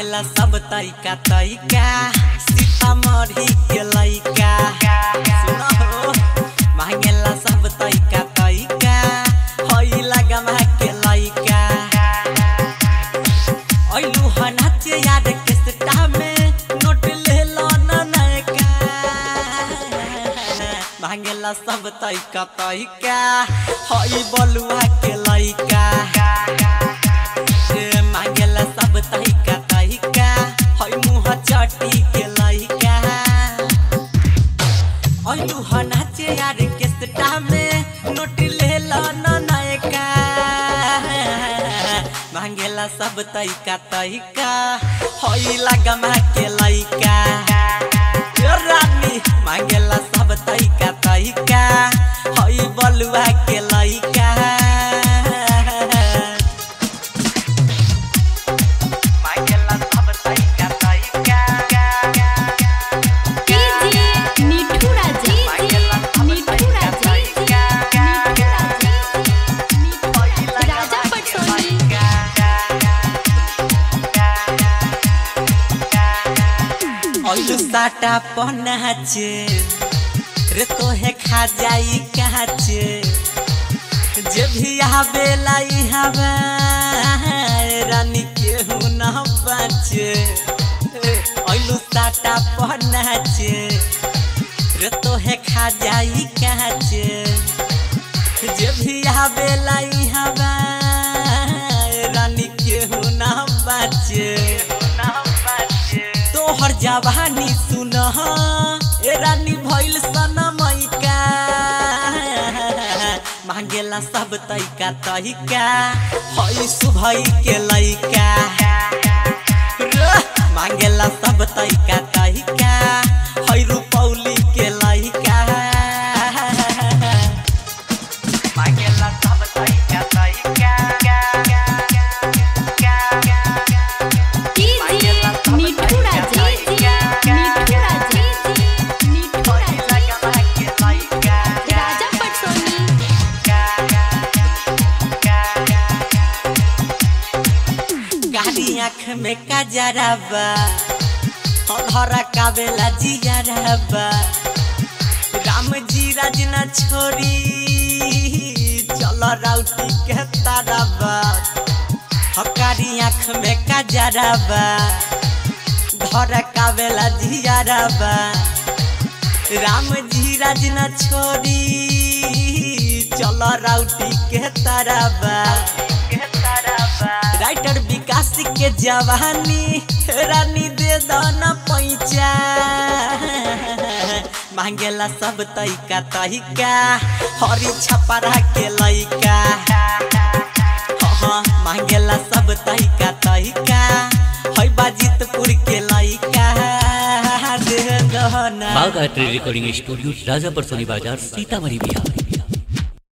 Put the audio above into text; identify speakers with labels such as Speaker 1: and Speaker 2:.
Speaker 1: मांगेला सब तरीका तरीका सीतामढ़ी के लइका सुनो हो मांगेला सब तरीका तरीका हई लगमा के लइका ऐलू हनाचे याद के सटा में नोट ले लो न नयका मांगेला सब तरीका तरीका हई बलुआ के लइका ए, मांगेला सब तरीका तरीका हई मुँह चटी के लइका ऐलू हनाचे यार के सटा में नोट ले लो न नयका मांगेला सब तरीका तरीका हई लगमा के लइका ए रानी मांगेला सब तरीका तरीका हई बलुआ के लइका मांगेला सब तरीका तरीका
Speaker 2: डीजे मिठू राजा मिठू राजा राजा पटसोनी
Speaker 1: ऐलू साटा पनाचे रे तोहे खा जाई काचे जे भी आवेला ई हवा रानी केहू न बाचे ऐलू साटा पनाचे रे तोहे खा जाई काचे जे भी आवेला ई हवा रानी केहू न बाचे तोहर जवानी सुन ए रानी भइल सनमैका मांगेला सब तैका तैका हई सुभई के लैका रे, मांगेला सब तैका तैका हई रुपौली के लैका मांगेला सब तैका तैका
Speaker 2: डीजे मिठू राजा मिठू राजा मिठू राजा राजा पटसोनी
Speaker 1: गाड़ी आँख में कजराबा हरा कावेला जियराबा राम जी राज न छोड़ी चल राउटी के ताराबा हकारी आँख में कजराबा धर कावेला जियराबा राम जी राज न छोड़ी चल राउटी के ताराबा राइटर विकास के जवानी रानी दे दाना पैचा मांगेला सब तैका तैका हरी छपरा के लैका हाँ मांगेला सब तैका तैका है बाजितपुर के लैका दे दहना
Speaker 3: बाघ art recording studio Rajapur Soni बाजार सीतामढ़ी बिहार